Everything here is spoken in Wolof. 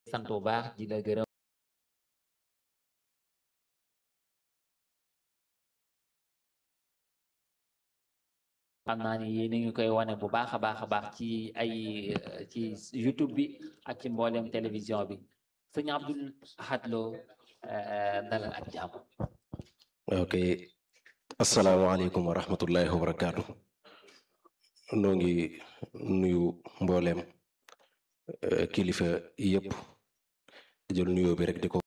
sant bu baax di la gërëm xam naa ni yéen a ngi koy wane bu baax a baax a baax ci ay ci YouTube bi ak ci mboolem télévision bi sëñ Abdul Ahad Lo dalal ak jàmm ok asalaamaaleykum wa rahmatullahi wa barakaatu noo ngi nuyu mbooleem kilifa yëpp jël nuyoo bi rek di ko